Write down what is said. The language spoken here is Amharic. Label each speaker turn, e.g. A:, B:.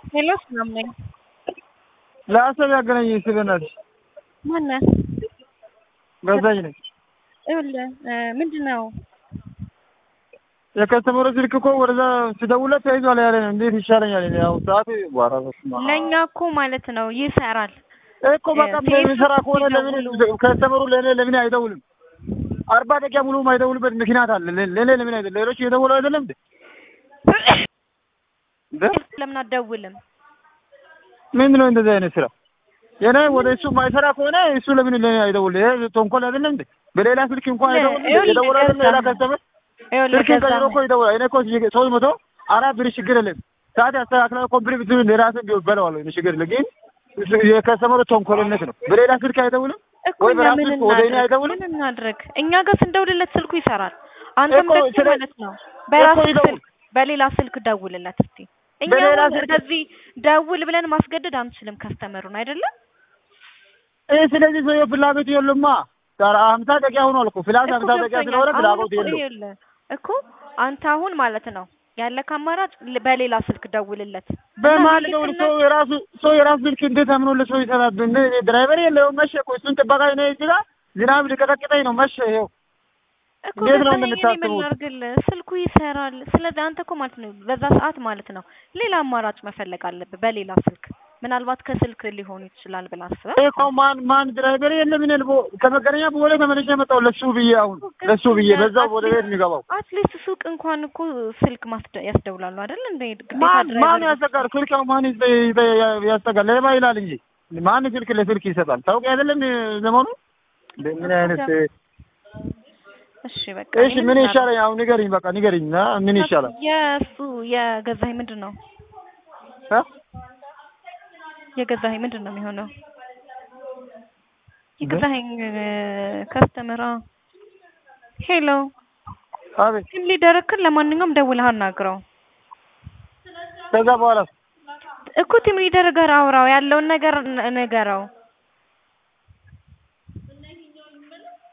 A: ሄሎ ሰላም ነኝ።
B: ለአሰብ ያገናኘኝ እስኪ በእናትሽ
A: ማነህ?
B: ገዛኝ ነኝ።
A: ይኸውልህ ምንድን ነው
B: የከስተመሩ ስልክ እኮ ወደዛ ስደውለት ተይዟል ያለ ነው። እንዴት ይሻለኛል? እኔ አሁን ሰዓት ዋራ በስመ አብ።
A: ለእኛ እኮ ማለት ነው ይሰራል።
B: እኮ በቃ የሚሰራ ከሆነ ለምን ከስተመሩ ለእኔ ለምን አይደውልም? አርባ ደቂቃ ሙሉ የማይደውልበት ምክንያት አለ። ለእኔ ለምን አይደል? ሌሎች እየደወሉ አይደለም እንዴ?
A: ለምን አትደውልም?
B: ምንድን ነው እንደዚህ አይነት ስራ? የኔ ወደ እሱ የማይሰራ ከሆነ እሱ ለምን ለኔ አይደውል? ይሄ ተንኮል አይደለም እንዴ? በሌላ ስልክ እንኳን አይደውል የደወለ አይደለም ሌላ ከስተመር
A: ይኸውልህ
B: ስልክ ቀይሮ እኮ ይደውላል። እኔ እኮ ሶስት መቶ አራት ብር ችግር የለም ሰዓት ያስተካክላል። ኮምፕሊት ብትሉ ለራስህ ቢሆን በለዋለሁ እኔ ችግር የለም። ግን የከስተመሩ ተንኮልነት ነው። በሌላ ስልክ አይደውልም
A: እኮ
B: ወይ
A: እኛ
B: በራሱ
A: ምን
B: ስልክ ወደ እኔ
A: እናድርግ?
B: አይደውልም?
A: ምን እናድርግ? እኛ ጋር ስንደውልለት ስልኩ ይሰራል። አንተም
B: እኮ
A: ደግሞ
B: ስለ-
A: ማለት ነው በራስህ
B: ይደውል።
A: ስልክ በሌላ ስልክ ደውልለት እስቲ። እኛ
B: በሌላ
A: አሁን
B: ስልክ-
A: እንደዚህ ደውል ብለን ማስገደድ አንችልም ከስተመሩን አይደለም።
B: ይህ ስለዚህ ሰውዬው ፍላጎት የለማ ሀምሳ ደቂቃ ሆኗል እኮ ፍላስ
A: እኮ
B: ሀምሳ ደቂቃ
A: ገብቶኛል።
B: ስለሆነ
A: አሁን
B: ፍላጎት
A: እኮ
B: የለው
A: ይኸውልህ እኮ አንተ አሁን ማለት ነው ያለክ አማራጭ ል- በሌላ ስልክ ደውልለት። እና
B: በማል
A: ይሄ
B: ደውል
A: ስነ-
B: ሰው የራሱ ሰው የራሱ ስልክ እንዴት አምኖለት ሰው ይሰራል? እንደ ድራይቨር የለውም መሸ እኮ እሱን ጥበቃ ነው እዚህ ጋር ዝናብ ሊቀጠቅጠኝ ነው መሸ ይኸው
A: እኮ
B: እንዴት ነው
A: ገዛኸኝ እኔ ምን
B: እንደምታስቡት?
A: ላድርግልህ? ስልኩ ይሰራል። ስለዚህ አንተ እኮ ማለት ነው በዛ ሰዓት ማለት ነው ሌላ አማራጭ መፈለግ አለብህ በሌላ ስልክ። ምናልባት ከስልክ ሊሆን ይችላል ብለህ አስበህ
B: ይሄ እኮ ማን ማን ድራይቨር የለም እኔ ልቦ ከመገናኛ በኋላ ተመልሼ መጣሁ ለሱ ብዬ አሁን ለሱ ብዬ በዛው ወደ ቤት የሚገባው
A: አትሊስት ሱቅ እንኳን እኮ ስልክ ማስደ ያስደውላሉ አይደል? እንደ ግዴታ
B: ማን
A: ድራይቨር
B: ማን ያስጠጋል? ስልክ አሁን ማን ይዘ- ይዘ- ያስጠጋል? ሌባ ይላል እንጂ ማን ስልክ ለስልክ ይሰጣል? ታውቂ አይደለም ዘመኑ እንደ ምን አይነት
A: እሺ በቃ
B: እሺ
A: ይሄን
B: ምን
A: እናድርግ።
B: ይሻለኝ? አሁን ንገሪኝ፣ በቃ ንገሪኝ። ና ምን ይሻላል?
A: የእሱ የገዛኸኝ ምንድን ነው
B: እ?
A: የገዛኸኝ ምንድን ነው የሚሆነው? የገዛኸኝ ከስተመር ሄሎ
B: አቤት።
A: ቲም ሊደርክን ለማንኛውም ደውለህ አናግረው
B: ከዛ በኋላ
A: እኮ ቲም ሊደር ጋር አውራው ያለውን ነገር ን- ንገረው